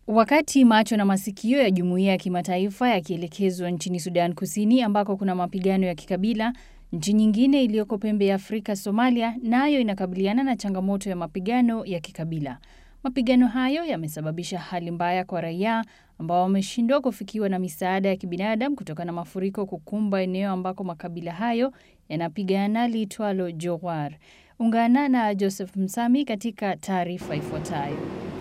Wakati macho na masikio ya jumuiya ya kimataifa yakielekezwa nchini Sudan Kusini ambako kuna mapigano ya kikabila, nchi nyingine iliyoko pembe ya Afrika, Somalia, nayo na inakabiliana na changamoto ya mapigano ya kikabila. Mapigano hayo yamesababisha hali mbaya kwa raia ambao wameshindwa kufikiwa na misaada ya kibinadamu kutokana na mafuriko kukumba eneo ambako makabila hayo yanapigana liitwalo Jowar. Ungana na Joseph Msami katika taarifa ifuatayo.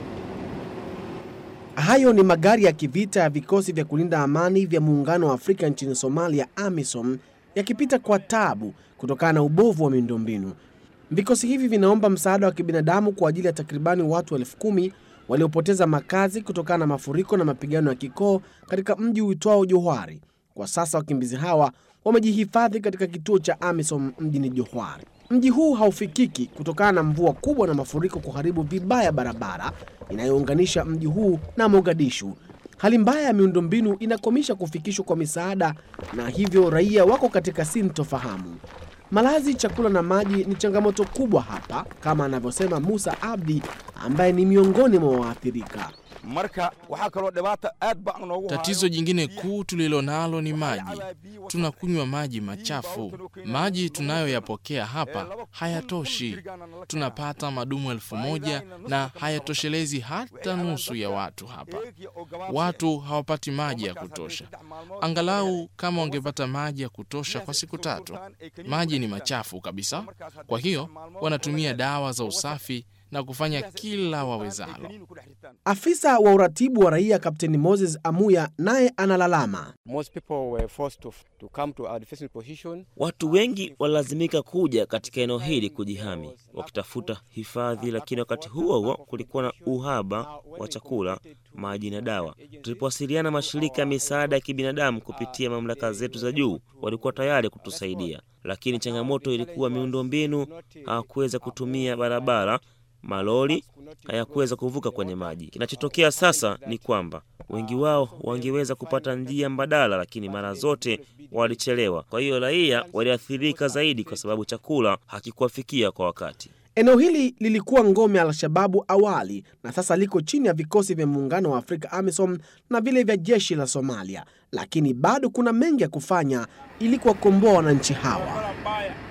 Hayo ni magari ya kivita ya vikosi vya kulinda amani vya muungano wa Afrika nchini Somalia, AMISOM, yakipita kwa tabu kutokana na ubovu wa miundombinu. Vikosi hivi vinaomba msaada wa kibinadamu kwa ajili ya takribani watu elfu kumi waliopoteza makazi kutokana na mafuriko na mapigano ya kikoo katika mji uitwao Johari. Kwa sasa wakimbizi hawa wamejihifadhi katika kituo cha AMISOM mjini Johari. Mji huu haufikiki kutokana na mvua kubwa na mafuriko kuharibu vibaya barabara inayounganisha mji huu na Mogadishu. Hali mbaya ya miundombinu inakomisha kufikishwa kwa misaada na hivyo raia wako katika sintofahamu. Malazi, chakula na maji ni changamoto kubwa hapa, kama anavyosema Musa Abdi ambaye ni miongoni mwa waathirika. Tatizo jingine kuu tulilo nalo ni maji. Tunakunywa maji machafu. Maji tunayoyapokea hapa hayatoshi. Tunapata madumu elfu moja na hayatoshelezi hata nusu ya watu hapa. Watu hawapati maji ya kutosha. Angalau kama wangepata maji ya kutosha kwa siku tatu. Maji ni machafu kabisa, kwa hiyo wanatumia dawa za usafi na kufanya kila wawezalo. Afisa wa uratibu wa raia Kapteni Moses Amuya naye analalama. Watu wengi walilazimika kuja katika eneo hili kujihami wakitafuta hifadhi, lakini wakati huo huo kulikuwa na uhaba wa chakula, maji na dawa. Tulipowasiliana mashirika ya misaada ya kibinadamu kupitia mamlaka zetu za juu, walikuwa tayari kutusaidia, lakini changamoto ilikuwa miundombinu. Hawakuweza kutumia barabara malori hayakuweza kuvuka kwenye maji. Kinachotokea sasa ni kwamba wengi wao wangeweza kupata njia mbadala, lakini mara zote walichelewa. Kwa hiyo raia waliathirika zaidi, kwa sababu chakula hakikuwafikia kwa wakati. Eneo hili lilikuwa ngome ya Al-Shababu awali na sasa liko chini ya vikosi vya muungano wa Afrika AMISOM na vile vya jeshi la Somalia, lakini bado kuna mengi ya kufanya ili kuwakomboa wananchi hawa.